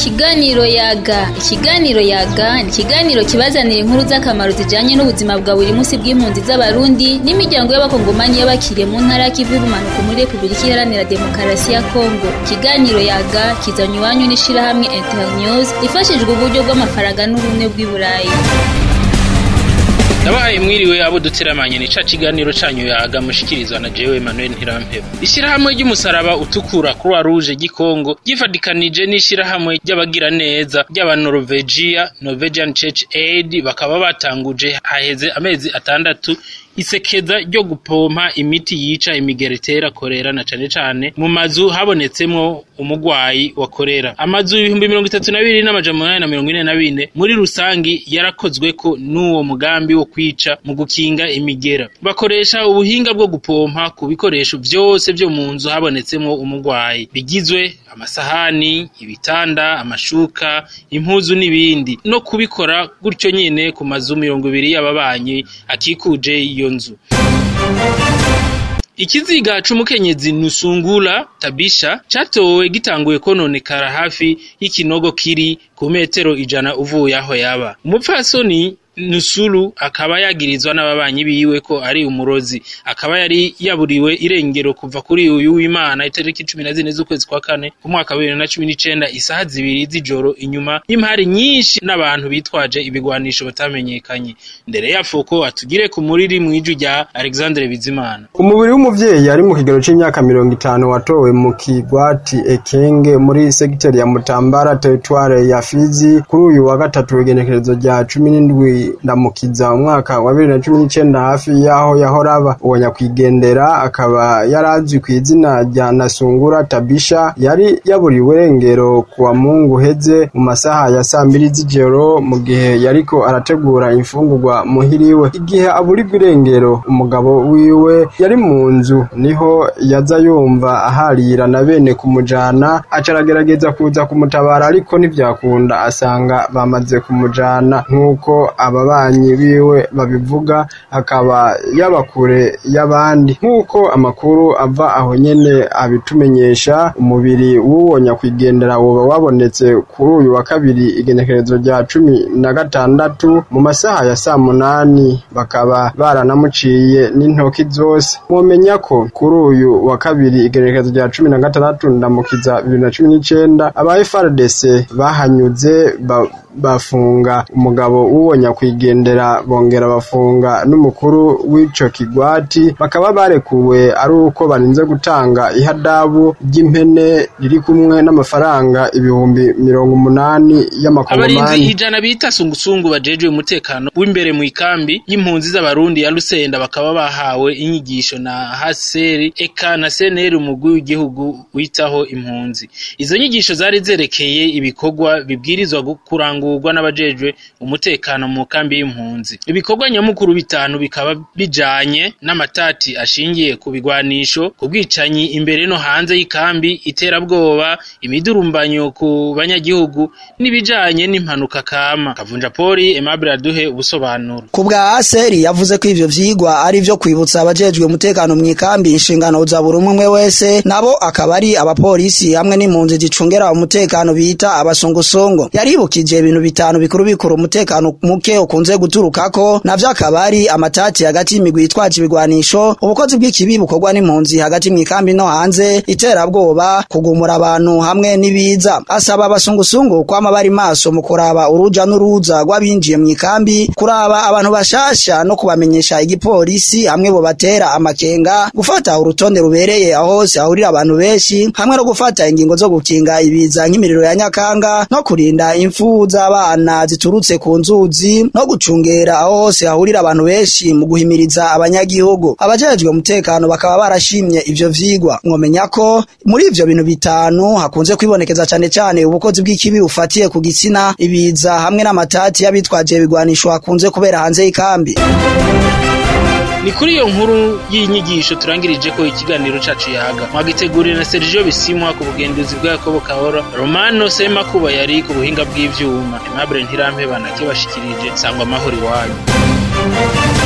Ikiganiro yaga ikiganiro yaga ni ikiganiro kibazanira inkuru z'akamaro zijanye n'ubuzima bwa buri munsi bw'impunzi z'abarundi n'imiryango y'abakongomani y'abakiriye mu ntara y'ikivu y'ubumanuko muri repubulika iharanira demokarasi ya kongo ikiganiro yaga kizanywa iwanyu n'ishirahamwe internews ifashijwe uburyo bw'amafaranga n'ubumwe bw'i burayi Ndabahaye mwiriwe abo duteramanye ni ca kiganiro canyu yaga mushikirizwa na jewe Emmanuel Ntirampeba. Ishirahamwe ry'umusaraba utukura Croix Rouge gikongo gifadikanije n'ishirahamwe ry'abagira neza ry'aba Norvegia Norwegian Church Aid bakaba batanguje haheze amezi atandatu isekeza ryo gupompa imiti yica imigera itera korera na cane cane mu mazu habonetsemwo umugwayi wa korera amazu ibihumbi mirongo itatu na bibiri n'amajana umunani na mirongo ine na bine muri rusangi yarakozweko n'uwo mugambi wo kwica mu gukinga imigera bakoresha ubuhinga bwo gupompa ku bikoresho vyose vyo mu nzu habonetsemwo umugwayi bigizwe amasahani ibitanda amashuka impuzu n'ibindi no kubikora gutyo nyene ku mazu mirongo ibiri y'ababanyi akikuje iyo nzu ikiziga c'umukenyezi nusungula tabisha catowe gitanguye kononekara hafi y'ikinogo kiri ku metero ijana uvuye aho yaba umupfasoni nusuru akaba yagirizwa n'ababanyi biwe ko ari umurozi akaba yari yaburiwe irengero kuva kuri uyu w'imana itariki cumi na zine z'ukwezi kwa kane ku mwaka wa bibiri na cumi n'icenda isaha zibiri z'ijoro inyuma y'impari nyinshi n'abantu bitwaje ibigwanisho batamenyekanye ndere yafuko atugire ku muriri mw'ijwi rya alexandre bizimana umubiri w'umuvyeyi ari mu kigero c'imyaka mirongo itanu watowe mu kigwati ekenge muri segiteri ya mutambara teritware ya fizi kuri uyu wa gatatu igenekerezo rya cumi n'indwi ndamukiza umwaka wa bibiri na cumi n'icenda hafi y'aho yahora aba uwo nyakwigendera akaba yari azwi ku izina rya nasungura tabisha yari yaburiwe irengero ku wa mungu uheze mu masaha ya saa mbiri z'ijoro mu gihe yariko arategura imfungurwa muhiriwe igihe aburirwa irengero umugabo wiwe yari mu nzu niho yaza yumva aharira na bene kumujana aca aragerageza kuza kumutabara ariko ntivyakunda asanga bamaze kumujana nk'uko ababanyi biwe babivuga akaba yaba kure y'abandi nk'uko amakuru ava aho nyene abitumenyesha umubiri w'uwo nyakwigendera woba wabonetse kuri uyu wa kabiri igenekerezo rya cumi na gatandatu mu masaha ya saa munani bakaba baranamuciye n'intoki zose mwomenya ko kuri uyu wa kabiri igenekerezo rya cumi na gatandatu ndamukiza bibiri na cumi n'icenda aba FRDC bahanyuze ba bafunga umugabo w'uwo nyakwigendera bongera bafunga n'umukuru w'ico kigwati bakaba barekuwe ari uko barinze gutanga ihadabu ry'impene riri kumwe n'amafaranga ibihumbi mirongo umunani abarinzi y'amakongomani ijana bita sungusungu bajejwe umutekano w'imbere mu ikambi y'impunzi z'abarundi ya Lusenda bakaba bahawe inyigisho na haseri eka na seneri umugwi w'igihugu witaho impunzi izo nyigisho zari zerekeye ibikorwa bibwirizwa gu- kurangurwa n'abajejwe umutekano mu kambi y'impunzi ibikorwa nyamukuru bitanu bikaba bijanye n'amatati ashingiye ku bigwanisho ku bwicanyi imbere no hanze y'ikambi iterabwoba imidurumbanyo ku banyagihugu n'ibijanye n'impanuka kama kavunja poli Aimable aduhe ubusobanuro ku bwa aseri yavuze ko ivyo vyigwa ari vyo kwibutsa abajejwe umutekano mu ikambi inshingano za buri umwe wese nabo akaba ari abapolisi hamwe n'impunzi zicungera umutekano bita abasongosongo yaribukije ibintu bitanu bikuru bikuru umutekano muke ukunze guturukako navyo akaba ari amatati hagati y'imigwi yitwaje ibigwanisho ubukozi bw'ikibi bukorwa n'impunzi hagati mu ikambi no hanze iterabwoba kugumura abantu hamwe n'ibiza asaba abasungusungu kwama bari maso mu kuraba uruja n'uruza rw'abinjiye mu ikambi kuraba abantu bashasha no kubamenyesha igipolisi hamwe bo batera amakenga gufata urutonde rubereye aho hose hahurira abantu benshi hamwe no gufata ingingo zo gukinga ibiza nk'imiriro ya nyakanga no kurinda imfu z'abana ziturutse ku nzuzi no gucungera aho hose hahurira abantu benshi mu guhimiriza abanyagihugu abajejwe umutekano bakaba barashimye ivyo vyigwa mwomenya ko muri ivyo bintu bitanu hakunze kwibonekeza cane cane ubukozi bw'ikibi bufatiye ku gitsina ibiza hamwe n'amatati y'abitwaje ibigwanisho hakunze kubera hanze y'ikambi ni kuri iyo nkuru y'inyigisho turangirije ko ikiganiro cacu yaga mwagiteguriwe na Sergio Bisimwa ku bugenduzi bwa Yakobo Kahora Romano Semakuba yari ku buhinga bw'ivyuma Aimable Ntirampeba nakibashikirije sangwa amahoro iwanyu